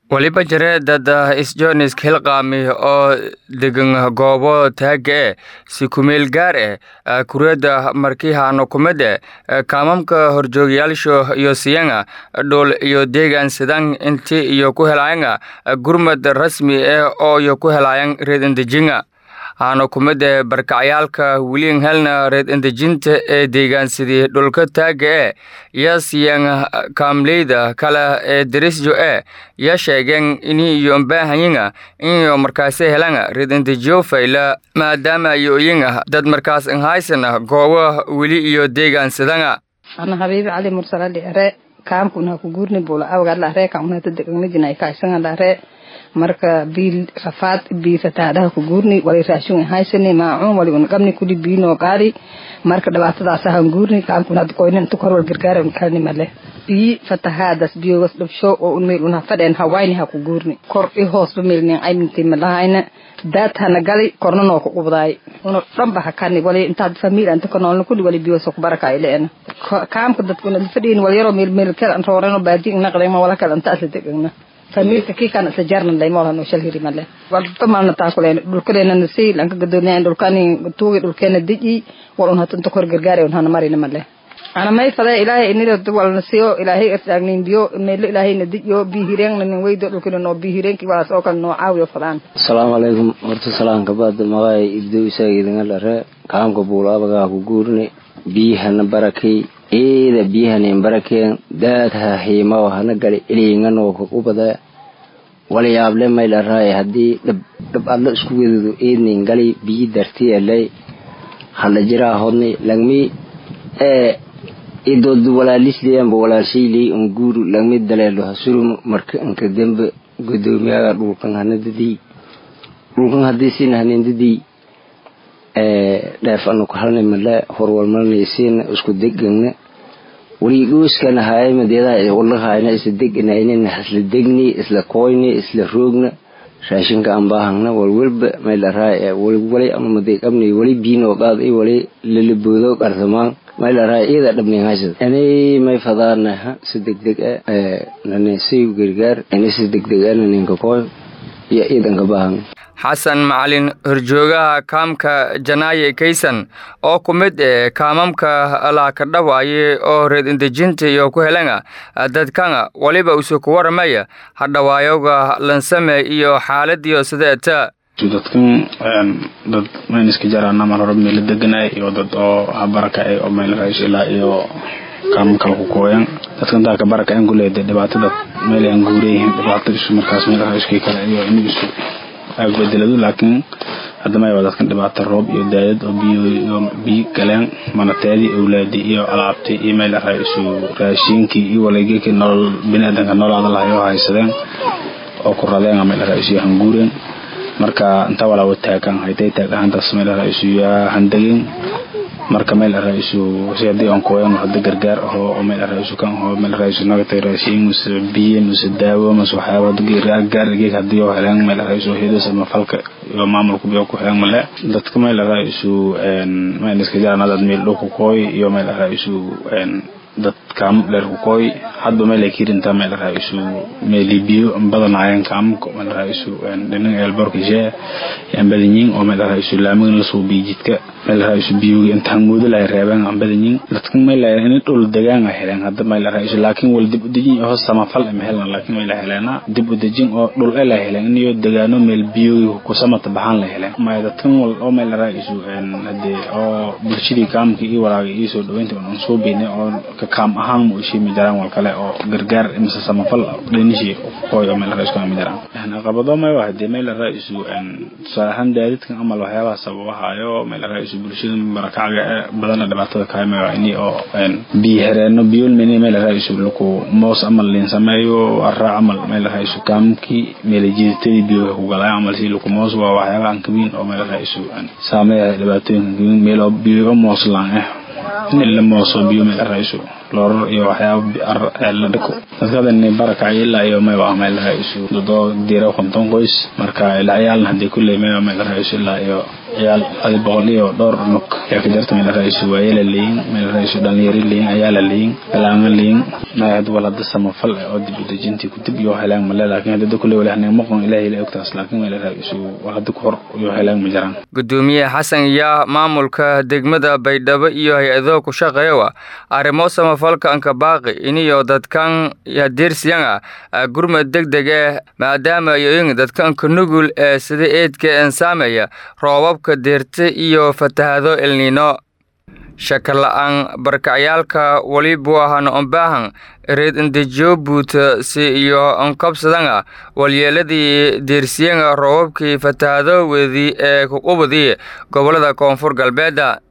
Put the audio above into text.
weliba jire dad isjoonis hilqaami oo degan goobo taaga e si kumeel gaar eh kureeda markihaano kumide kaamamka horjoogayaasho iyo siyanga dhul iyo deegaan sidan inti iyo ku helaayanga gurmad rasmi eh oo iyo ku helaayan reed indejinga haano kumide barkacyaalka wiliin helna reed indejinta ee deegaansidii dhulka taaga e yo siyan kaamleyda kale ee derisjo e yo sheegeen ini iyo mbaahanyinga iniyo markaasi helanga reed indejiyo fayla maadaama yoyinga dad markaas inhaysana goobo weli iyo deegaansidanga ana habiibi cali mursalali are kaamkuna ku guurni bula awgadla are kaunata degangnajina kaisanga are marka biil rafaad biisataadhaha ku guurni wali raashin haysani maacuun wali unqabni kuli biinoo qaadi marka dhibaatadaasahan guurni kaamkun hadda koynin inta kor wal gargaara kalni male bii fatahaadas biyogas dhabsho oo un meel unha fadheen hawayni ha ku guurni kor i hoosba meelnin ayninti malahayna daad hana gali korna noo ku qubdaay una dhanba hakani wali intaad famiil anta kanoolna kuli wali biyosa ku baraka ileena kaamka dadkuna fadhiin wal yaroo meel meel kale rooreno baadi naqdayma wala kale inta asla degagna familka kii kana isa jarnan laymoolha no shal hiri male walba malna taakuleen dhulkadeena nasi lanka gadoonyahan dhulkani tuugi dhulkeena deji wal un hatunta kor gargaare un hana marina male ana may fade ilaahay inida walna siyo ilaahay irtaagnin biyo meelo ilaahayna dejiyo bihireenna nin weydo dhulkina noo bihireenki walaas oo kale noo caawiyo fadaan asalaamu calaykum horta salaanka baada maqaay ibdo isaga idinga dhare kaamka buulaabagaa ku guurni biyahana barakay eeda biyahanin barakeen daadha hiimaw hana gali ilinganoo ka ubada walayaable maylaraay haddii dhab adla isku wedado eednin gali biyi darti elay hala jiraa hodni langmi ee idoodu walaalisleyanba walaalshayley un guuru langmi daleelo hasurum marka inka dembe gudoomiyaga dhulkan hanadadii dhulkan haddii sin hanindadii dheef anu halna male horwalmalnaysiina isku degana waliigooskana haay madeedaa walahayna isla deganayna isla degni isla koyni isla roogna raashinka aan baahangna walwalba maylaraa wali ama madeeqabni wali biinoo qaad i wali lalaboodo qarsamaan maylaraa iyada dhabnin haysad anay may fadaana si degdeg a nane si gargaar ana si degdeg ana ninka koy iyo iidanka baahang xasan macalin horjoogaha kaamka janaaye kaysan oo ku mid eh kaamamka laakadhawaaye oo reed indejinta iyo ku helanga dadkanga waliba usu ku waramaya hadhawaayoga lansame iyo xaaladiyo sideeta dadkan dad mayniska jaraana mar hore meela deganay iyo dad oo habarakacay oo meel raaish ilaa iyo kaamam kale ku kooyan dadkan daa ka barakacan kuleeda dhibaatada meel aan guureyihiin dhibaatada isu markaas meel raaiskii kale iyo inigisu bedeladu laakiin hadamaya dadkan dhibaata roob iyo daadad oo biyo biyo galeen manateedii awlaadii iyo alaabtii iyo meel araa isu raashiinkii iyo waleegekii nolol biniaadanka noloada lahay oo haysadeen oo ku radeen meel araa isu hanguureen marka inta walaawa taagan haytay taag ahaantaas meel araa isu yaa handageen marka meel araa isu si haddii aan kooyan hada gargaar aho oo meel araa isu kan aho meel araa isu nagatay raashiin mase biyo mase daawo mase waxyaaba gaar geeg haddii oo heleen meel araa isu hedos ama falka iyo maamulku biyo ku heleen male dadka meel araa isu meel iska jarana dad meel dhow ku kooy iyo meel araa isu dad kaamo dheer ku kooy hadba meel ay kirintaa meel araa isu meeli biyo badanaayeen kaamka meel araa isu dhinan eelborkishe aan badanyiin oo meel araa isu laamigan lasoo biyo jidka meel araa isu biyogi intaan moodo lahay reebeen aan badanyiin dadkan meel araa in dhul degaan ay heleen hadda meel araa isu laakiin wal dib u dejin iyo hoos samafal ama helan laakiin meel ay heleena dib u dejin oo dhul el ay heleen iyo degaano meel biyogi ku samata baxaan la heleen maya dadkan wal oo meel araa isu hadee oo bulshadii kaamka iyo walaaga iyo soo dhaweynta aan soo beynay oo kaam ahaan mu ishimi jaraan wal kale oo gargaar mise samafal dhanishii kooy oo meel raisku ami jaraan caqabado may waa hadee meel raisu tusaale ahaan daadidkan amal waxyaabaha sababahayo meel raisu bulshada barakacga badana dhibaatada kaame waa ini oo biyo hereeno biyol meni meel raisu laku moos amal liin sameeyo arraa amal meel raisu kaamkii meel jiiditadii biyoga ku galay amal si laku moos waa waxyaabaha an kabiin oo meel raisu saameeya dhibaatooyinka kabiin meel oo biyoga moos laan eh in la mooso biyo meel raisu loorar iyo waxyaaba la dhiko dadkadani barakacay ilaa iyo mayba meel raisu dadoo diira konton qoys marka ilaa ciyaalna hadii kulley mayba meel raisu ilaa iyo ciyaal adi boqol iyo dhowr nuk yaa ka jarta meel raaisu waayela leeyin meel raaisu dhalinyari leeyin ayaala leeyin balaanga leeyin may had wal hadda samafal oo dib u dejintii ku dib iyo helaan male laakiin hadda kuley wali hanay maqon ilaahay la ogtaas laakiin meel raaisu wal hadda ku hor iyo helaan ma jiraan gudoomiye xasan yaa maamulka degmada baydhabo iyo hay-ado ku shaqeeya arrimo samafalka anka baaqi iniyo dadkan yadirsiyan ah gurmad degdeg eh maadaama yoyin dadkanka nugul ee sida eedka en saameeya roobabka deerta iyo fatahado elniino shaka la-aan barkacyaalka walibu ahana ombaahan reed indejiyo buuta si iyo onkabsadanga walyeeladii deersiyanga roobabkii fatahado wedi ee kuqubadii gobolada koonfur galbeeda